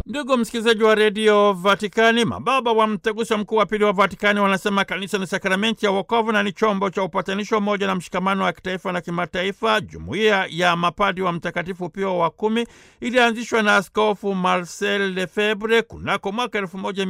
Ndugu msikilizaji wa redio Vatikani, mababa wa mtaguso mkuu wa pili wa Vatikani wanasema kanisa ni sakramenti ya wokovu na ni chombo cha upatanisho, umoja na mshikamano wa kitaifa na kimataifa. Jumuiya ya mapadi wa Mtakatifu Pio wa kumi ilianzishwa na Askofu Marcel Lefebvre kunako mwaka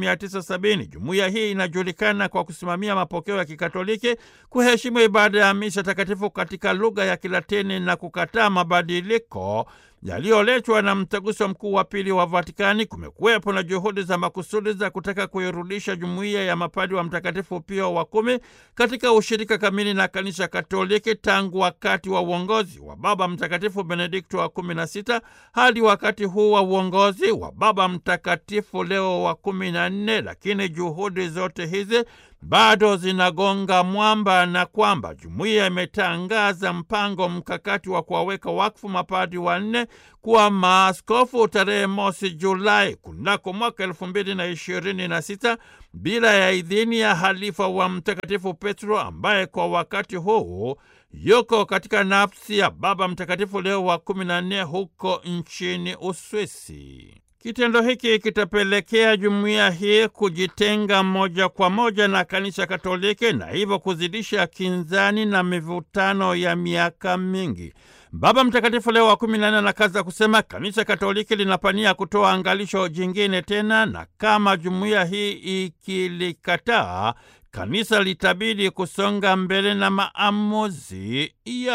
1970. Jumuiya hii inajulikana kwa kusimamia mapokeo ya Kikatoliki, kuheshimu ibada ya misa takatifu katika lugha ya Kilatini na kukataa mabadiliko yaliyoletwa na mtaguso mkuu wa pili wa Vatikani. Kumekuwepo na juhudi za makusudi za kutaka kuirudisha jumuiya ya mapadi wa Mtakatifu Pio wa kumi katika ushirika kamili na kanisa Katoliki tangu wakati wa uongozi wa Baba Mtakatifu Benedikto wa kumi na sita hadi wakati huu wa uongozi wa Baba Mtakatifu Leo wa kumi na nne, lakini juhudi zote hizi bado zinagonga mwamba na kwamba jumuiya imetangaza mpango mkakati wa kuwaweka wakfu mapadi wanne kuwa maaskofu tarehe mosi Julai kunako mwaka elfu mbili na ishirini na sita bila ya idhini ya halifa wa Mtakatifu Petro ambaye kwa wakati huu yuko katika nafsi ya Baba Mtakatifu Leo wa kumi na nne huko nchini Uswisi. Kitendo hiki kitapelekea jumuiya hii kujitenga moja kwa moja na kanisa Katoliki na hivyo kuzidisha kinzani na mivutano ya miaka mingi. Baba Mtakatifu Leo wa kumi na nne anakaza kusema kanisa Katoliki linapania kutoa angalisho jingine tena, na kama jumuiya hii ikilikataa, kanisa litabidi kusonga mbele na maamuzi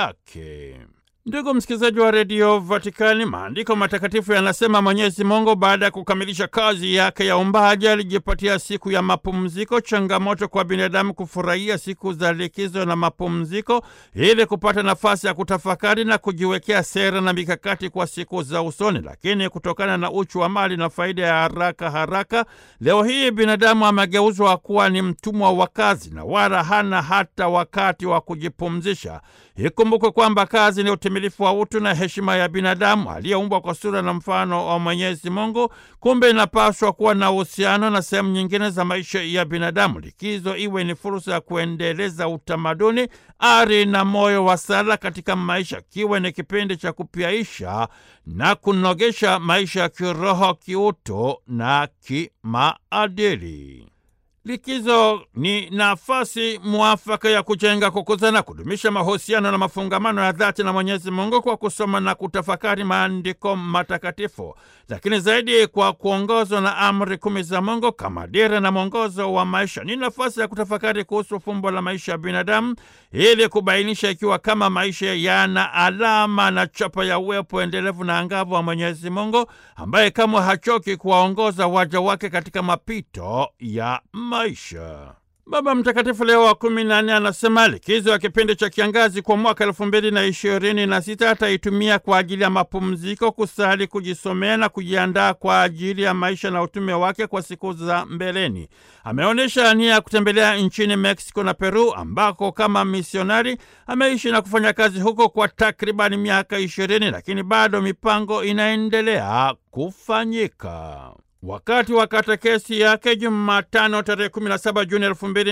yake. Ndugu msikilizaji wa redio Vatikani, maandiko matakatifu yanasema Mwenyezi Mungu baada ya kukamilisha kazi yake ya umbaji alijipatia siku ya mapumziko, changamoto kwa binadamu kufurahia siku za likizo na mapumziko ili kupata nafasi ya kutafakari na kujiwekea sera na mikakati kwa siku za usoni. Lakini kutokana na uchu wa mali na faida ya haraka haraka, leo hii binadamu amegeuzwa kuwa ni mtumwa wa kazi na wala hana hata wakati wa kujipumzisha. Ikumbukwe kwamba kazi ni utimilifu wa utu na heshima ya binadamu aliyeumbwa kwa sura na mfano wa Mwenyezi Mungu. Kumbe inapaswa kuwa na uhusiano na sehemu nyingine za maisha ya binadamu. Likizo iwe ni fursa ya kuendeleza utamaduni, ari na moyo wa sala katika maisha, kiwe ni kipindi cha kupyaisha na kunogesha maisha ya kiroho, kiutu na kimaadili. Likizo ni nafasi mwafaka ya kujenga, kukuza na kudumisha mahusiano na mafungamano ya dhati na Mwenyezi Mungu kwa kusoma na kutafakari maandiko matakatifu, lakini zaidi kwa kuongozwa na amri kumi za Mungu kama dira na mwongozo wa maisha. Ni nafasi ya kutafakari kuhusu fumbo la maisha ya binadamu ili kubainisha ikiwa kama maisha yana alama na chapa ya uwepo endelevu na angavu wa Mwenyezi Mungu ambaye kamwe hachoki kuwaongoza waja wake katika mapito ya maisha. Baba Mtakatifu Leo wa kumi na nne anasema likizo ya kipindi cha kiangazi kwa mwaka elfu mbili na ishirini na sita ataitumia kwa ajili ya mapumziko, kusali, kujisomea na kujiandaa kwa ajili ya maisha na utume wake kwa siku za mbeleni. Ameonyesha nia ya kutembelea nchini Meksiko na Peru ambako kama misionari ameishi na kufanya kazi huko kwa takribani miaka ishirini, lakini bado mipango inaendelea kufanyika. Wakati wa katekesi yake Jumatano tarehe 17 Juni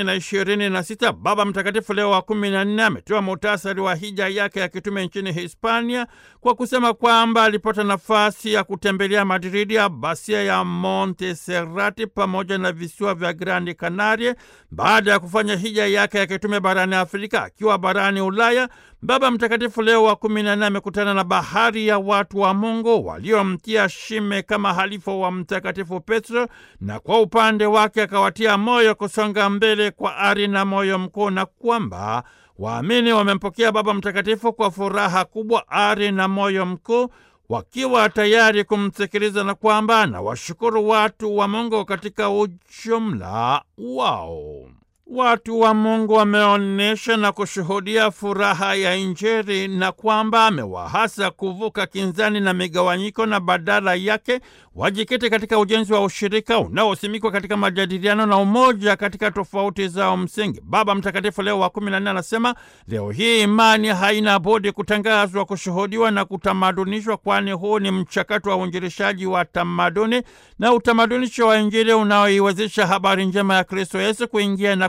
2026, Baba Mtakatifu Leo wa 14 ametoa muhtasari wa hija yake ya kitume nchini Hispania kwa kusema kwamba alipata nafasi ya kutembelea Madridi, abasia ya Montserrati pamoja na visiwa vya Grandi Canaria baada ya kufanya hija yake ya kitume barani Afrika. Akiwa barani Ulaya, Baba Mtakatifu Leo wa 14 amekutana na bahari ya watu wa Mungu waliomtia shime kama halifa wa Mtakatifu Petro, na kwa upande wake akawatia moyo kusonga mbele kwa ari na moyo mkuu, na kwamba waamini wamempokea Baba Mtakatifu kwa furaha kubwa, ari na moyo mkuu, wakiwa tayari kumsikiliza, na kwamba na washukuru watu wa Mungu katika ujumla wao. Watu wa Mungu wameonyesha na kushuhudia furaha ya Injili na kwamba amewahasa kuvuka kinzani na migawanyiko na badala yake wajikite katika ujenzi wa ushirika unaosimikwa katika majadiliano na umoja katika tofauti zao msingi. Baba Mtakatifu Leo wa kumi na nne anasema leo hii imani haina budi kutangazwa, kushuhudiwa na kutamadunishwa, kwani huu ni mchakato wa uinjilishaji wa tamaduni na utamadunisho wa Injili unaoiwezesha habari njema ya Kristo Yesu kuingia na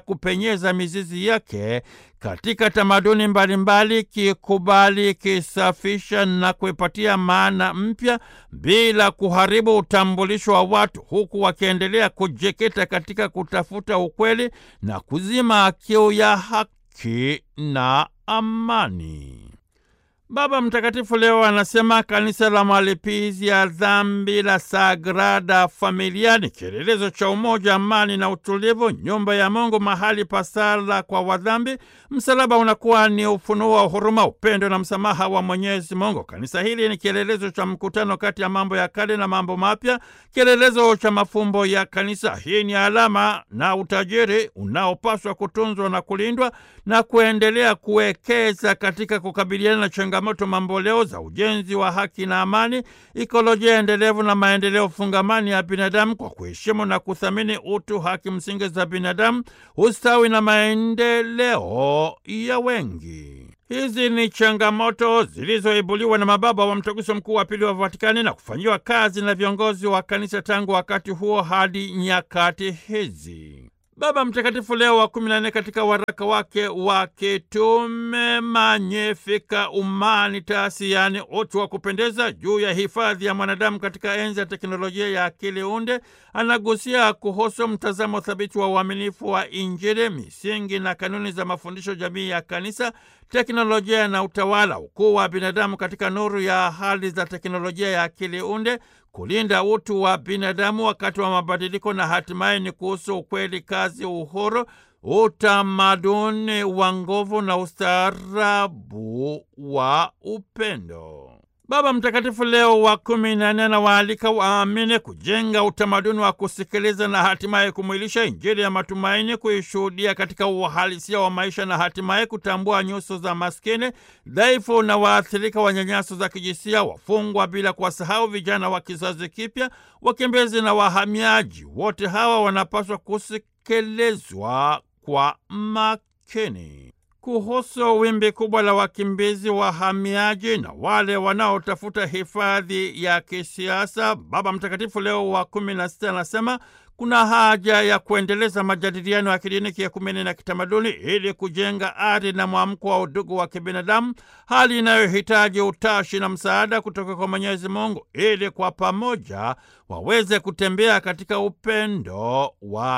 kupenyeza mizizi yake katika tamaduni mbalimbali, kikubali, kisafisha na kuipatia maana mpya bila kuharibu utambulisho wa watu, huku wakiendelea kujikita katika kutafuta ukweli na kuzima kiu ya haki na amani. Baba Mtakatifu leo anasema kanisa la malipizi ya dhambi la Sagrada Familia ni kielelezo cha umoja, amani na utulivu, nyumba ya Mungu, mahali pa sala kwa wadhambi. Msalaba unakuwa ni ufunuo wa huruma, upendo na msamaha wa Mwenyezi Mungu. Kanisa hili ni kielelezo cha mkutano kati ya mambo ya kale na mambo mapya, kielelezo cha mafumbo ya kanisa. Hii ni alama na utajiri unaopaswa kutunzwa na kulindwa na kuendelea kuwekeza katika kukabiliana na changamoto mamboleo za ujenzi wa haki na amani, ikolojia endelevu na maendeleo fungamani ya binadamu kwa kuheshimu na kuthamini utu, haki msingi za binadamu, ustawi na maendeleo ya wengi. Hizi ni changamoto zilizoibuliwa na mababa wa Mtaguso Mkuu wa Pili wa Vatikani na kufanyiwa kazi na viongozi wa kanisa tangu wakati huo hadi nyakati hizi. Baba Mtakatifu Leo wa kumi na nne katika waraka wake wa kitume Magnificat Humanitas, yaani utu wa kupendeza, juu ya hifadhi ya mwanadamu katika enzi ya teknolojia ya akili unde, anagusia kuhusu mtazamo thabiti wa uaminifu wa Injili, misingi na kanuni za mafundisho jamii ya kanisa, teknolojia na utawala, ukuu wa binadamu katika nuru ya hali za teknolojia ya akili unde kulinda utu wa binadamu wakati wa mabadiliko na hatimaye ni kuhusu ukweli, kazi, uhuru, utamaduni wa nguvu na ustaarabu wa upendo. Baba Mtakatifu Leo wa kumi na nne anawaalika waamini kujenga utamaduni wa kusikiliza na hatimaye kumwilisha Injili ya matumaini, kuishuhudia katika uhalisia wa maisha na hatimaye kutambua nyuso za maskini, dhaifu na waathirika wa nyanyaso za kijinsia, wafungwa, bila kuwasahau vijana wa kizazi kipya, wakimbizi na wahamiaji. Wote hawa wanapaswa kusikilizwa kwa makini. Kuhusu wimbi kubwa la wakimbizi, wahamiaji na wale wanaotafuta hifadhi ya kisiasa, Baba Mtakatifu Leo wa kumi na sita anasema kuna haja ya kuendeleza majadiliano ya kidini, kiekumeni na kitamaduni ili kujenga ari na mwamko wa udugu wa kibinadamu, hali inayohitaji utashi na msaada kutoka kwa Mwenyezi Mungu ili kwa pamoja waweze kutembea katika upendo wa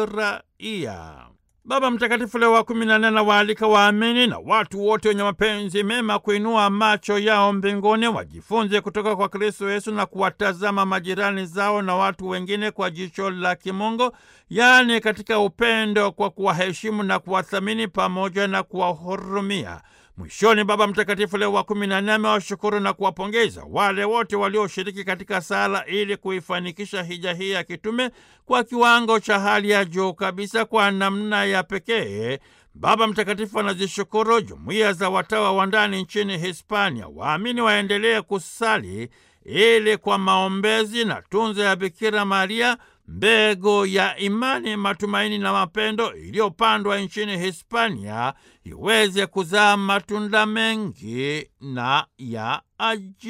kiraia. Baba Mtakatifu Leo wa kumi na nne anawaalika waamini na watu wote wenye mapenzi mema kuinua macho yao mbinguni, wajifunze kutoka kwa Kristo Yesu na kuwatazama majirani zao na watu wengine kwa jicho la kimungu, yaani katika upendo, kwa kuwaheshimu na kuwathamini pamoja na kuwahurumia. Mwishoni, Baba Mtakatifu Leo wa kumi na nne amewashukuru na kuwapongeza wale wote walioshiriki katika sala ili kuifanikisha hija hii ya kitume kwa kiwango cha hali ya juu kabisa. Kwa namna ya pekee, Baba Mtakatifu anazishukuru jumuiya za watawa wa ndani nchini Hispania. Waamini waendelee kusali ili kwa maombezi na tunza ya Bikira Maria mbegu ya imani, matumaini na mapendo iliyopandwa nchini Hispania iweze kuzaa matunda mengi na ya ajabu.